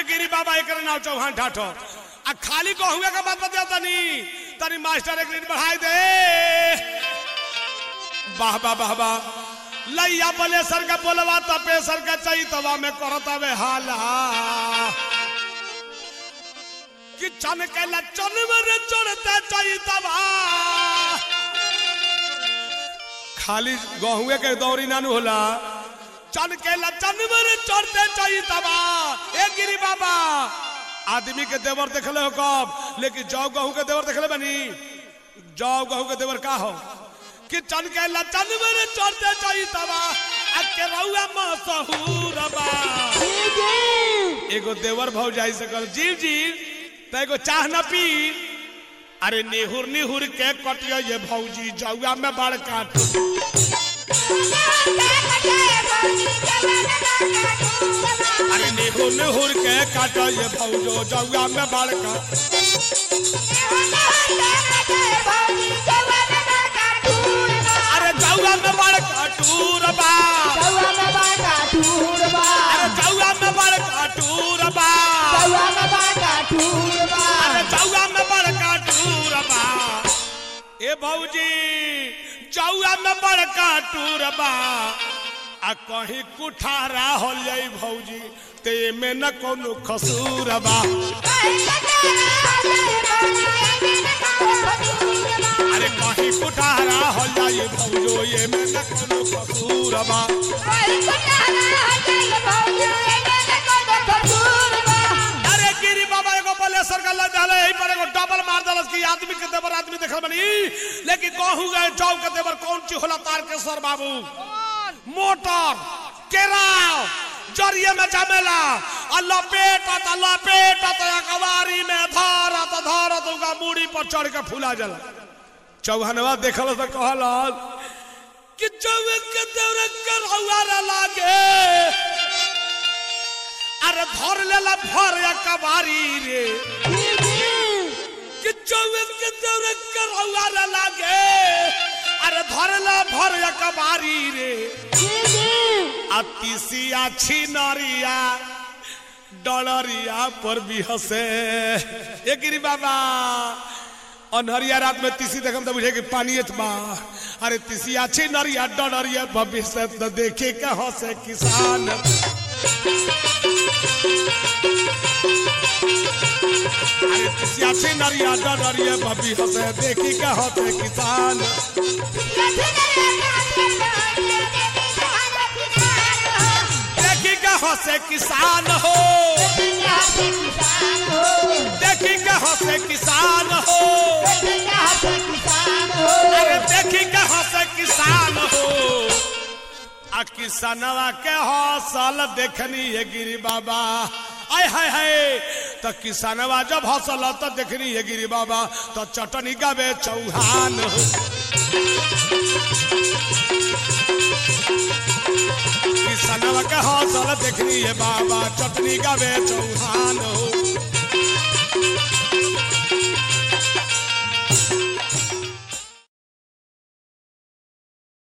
गिरी बाबा एक नाव चौहान ठाठो आ खाली को हुए के बात बता तनी तनी मास्टर एक मिनट बढ़ाई दे वाह वाह वाह वाह लैया बले सर का बोलवा तपे सर का चाहिए तवा में करत हवे हाला कि चन के लचन में चढ़ते चाहिए तवा खाली गहुए के दौरी नानू होला चन के लचन में चढ़ते चाहिए तबा ए गिरी बाबा आदमी के देवर देखले हो कब लेकिन जौ गहू के देवर देखले बनी जौ गहू के देवर का हो कि चन के लचन में चढ़ते चाहिए तबा आ के रउआ मसहूर बा एगो देवर भौ जाई से कल जीव जीव त एगो चाह न पी अरे निहुर निहुर के कटियो ये भौजी जौआ में बड़ काट अरे निहुर निहुर के काटो ये भौजो जौआ में बड़ काट अरे जौआ में बड़ काटूर बा अरे जौआ में बड़ काटूर बा अरे जौआ में बड़ काटूर बा ए भौजी जौआ में बड़ काटूर बा आ कहीं कुठारा हो जाई भौजी ते में न कोनो खसूर बा अरे कहीं कुठारा हो जाई भौजो ये में न कोनो खसूर बा अरे गिरी बाबा एगो बलेसर का लग रहले यही पर एगो डबल मार दलस कि आदमी के देवर आदमी देखल बनी लेकिन कहू गए चौ के देवर कौन ची होला तार के सर बाबू मोटर केराव जरिए में जमेला आ लपेटत आ लपेटत आ कवारी में धरत धरत उनका मूड़ी पर चढ़ के फूला जला चौहनवा देखल तो कहल कि चौवे के देवर करौआ लागे अरे धर लेला भर या कबारी रे कि चौबीस के दौरे करौआ रे लागे अरे धर ले भर या कबारी रे आ तीसिया छिनरिया डलरिया पर भी हंसे ए गिरी बाबा अनहरिया रात में तीसी देखम तो बुझे कि पानी बा अरे तीसिया छिनरिया डलरिया भविष्य तो देखे के हंसे किसान अरे तीसिया छिनरिया डलरिया भभी हंसे देखी के हंसे किसान देखी के हंसे किसान हो देखी के हंसे किसान हो अरे देखी के हंसे किसान हो आ किसनवा के हौसल देखनी है गिरी बाबा आय हाय हाय तो किसनवा जब हौसल तो देखनी है गिरी बाबा तो चटनी गावे चौहान हो किसनवा के हौसल देखनी है बाबा चटनी गावे चौहान हो